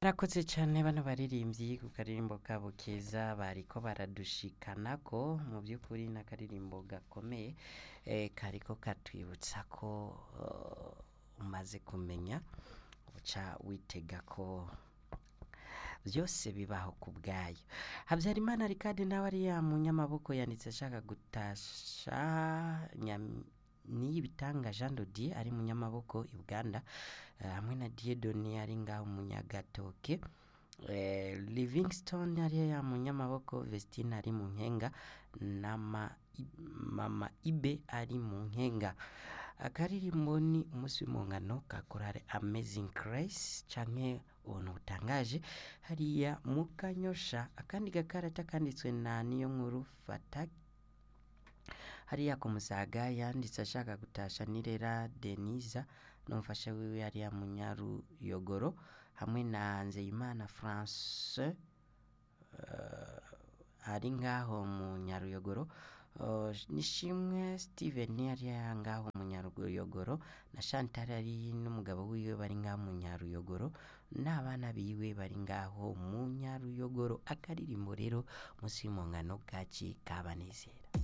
Barakoze cane bano baririmbyi ku karirimbo kabo keza bariko baradushikanako mu by'ukuri n'akaririmbo gakomeye eh, kariko katwibutsa ko uh, umaze kumenya uca witega ko byose bibaho ku bwayo habyarimana rikadi nawe ariya munyamaboko yanditse ashaka gutasha nyam niyibitanga jean dodier ari munyamaboko i buganda eh, hamwe na diedoni ari ngaho munyagatoke eh, livingston ariya ya munyamaboko vestine ari mu nkenga na ma, mama ibe ari mu nkenga akaririmbo ni umunsi w'impongano ka korale amazing grace canke ubuntu butangaje hariya mu kanyosha akandi gakarata kanditswe na niyo nkuru fata hariya ku musaga yanditse ashaka gutasha nirera denisa n'umufasha wiwe hariya munyaruyogoro hamwe na nzeyimana france uh, ari ngaho mu nyaruyogoro uh, nishimwe steven hariya ngaho mu nyaruyogoro na chantal ari n'umugabo wiwe bari ngaho mu nyaruyogoro n'abana biwe bari ngaho mu nyaruyogoro akaririmbo rero munsi y'umungano bwaci kabanezera